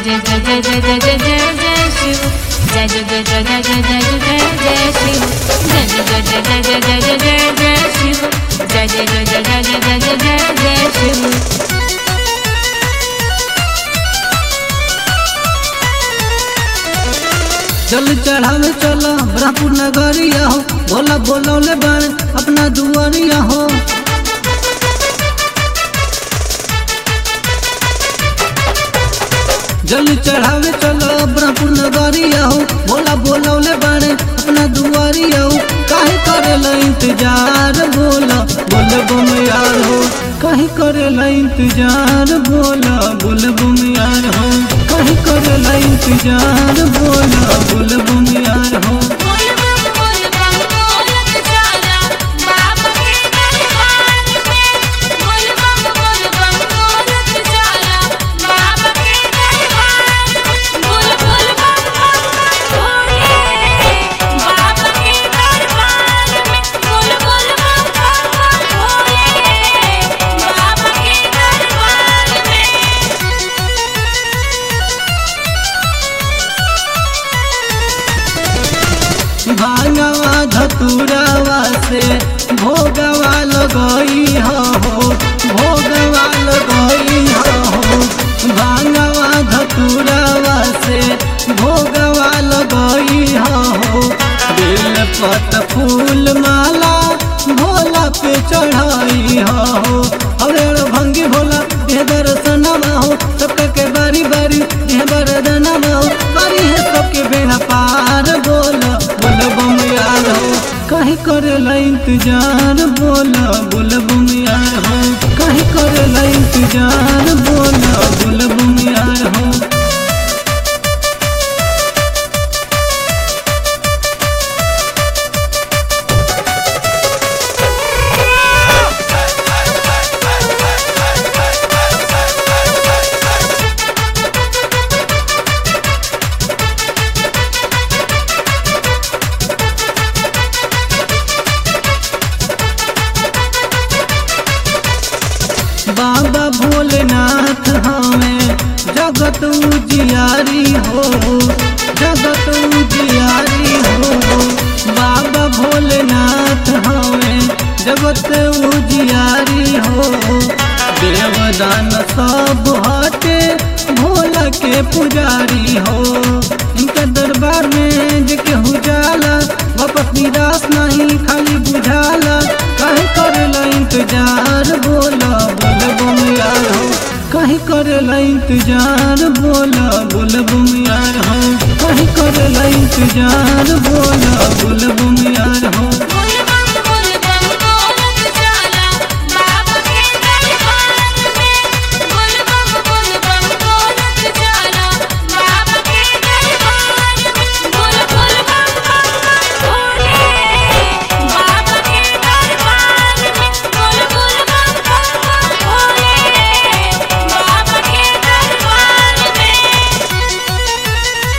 जय जय जय जय जय जय जय जय शिव जय जय जय जय जय जय जय जय जय शिव जय जय जय जय जय जय जय जय जय शिव जय जय जय जय जय जय जय जय जय शिव चल चढ़ावे चलो ब्रह्मपुर नगरिया हो भोला बोलौले बारे अपना दुआरिया हो जल चढ़ावे चलो ब्रह्मपुर नगरिया हो भोला बोलौले बारे अपना दुआरिया हो काहे करेला इंतजार बोला बोल बम यार हो काहे करेला इंतजार बोला बोल बम यार हो काहे करेला इंतजार बोला बोल बम यार हो बोल बम बोल बम बोलत चला बाबा के दरबार में बोल बम बोल बम बोलत चला बाबा के दरबार में बोल बोल बम बम भोले बाबा के दरबार में बोल बोल बम बम भोले बाबा के दरबार में भांगवा धतुरावा से भोगवा लगई हो भोगवा लगई हो भांगवा धतुरावा से भोगवा लगई हो बेल पत फूल माला भोला पे चढ़ाई हो अरे भंगी भोला देह दर्शनमा हो सबका के बारी बारी देह बरदनमा हो बारी है सबके बेड़ा पार बोला बोल बम यार हो कहीं करेला इंतजार बोला बोल बम यार हो कहीं करेला इंतजार बोला बोल बम यार हो बाबा भोलेनाथ हमें जगत उजियारी हो जगत उजियारी हो बाबा भोलेनाथ हमें जगत उजियारी हो देवदान सब हटे भोला के पुजारी हो इनके दरबार में जे केहू जाला वापस निराश नहीं खाली बुझाला काहे करेला इंतजार बोला बोल बम यार हो काहे करेला इंतजार बोला बोल बम यार हो काहे करेला इंतजार बोला बोल बम यार हो बोल बम बोल बम बोलत चला बाबा के दरबार में बोल बम बोल बम बोलत चला बाबा के दरबार में बोल बोल बम बम भोले बाबा के दरबार में बोल बोल बम बम भोले बाबा के दरबार में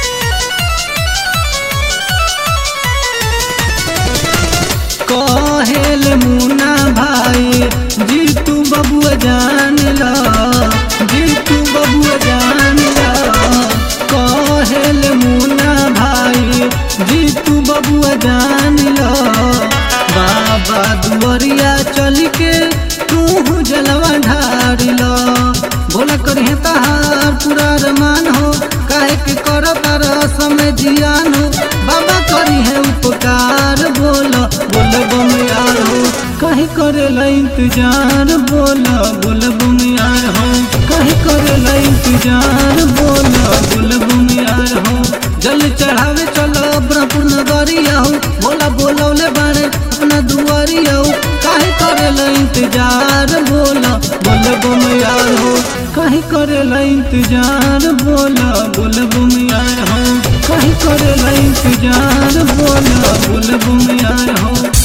कहेल मुना भाई जी तू बबुआ जान ला जी तू बबुआ जान ला कहेल मुना भाई जी तू बबुआ जान ला बाबा दुआरिया चल के तू जलवा ढार ला बोला करिए तहार पूरा रमान हो काहे के कर तार समय जियान हो बाबा करी है उपकार बोला बोल बम यार हो कहीं करेला इंतजार बोला बोल बम यार हो कहीं करेला इंतजार बोला बोल बम यार हो जल चढ़ावे चलो ब्रह्मपुर नगरिया हो बोला बोलौले बारे अपना दुआरिया हो काहे करेला इंतजार बोला बोल बम यार हो काहे करेला इंतजार बोला बोल बम यार हो काहे करेला इंतजार बोला बोल बम यार हो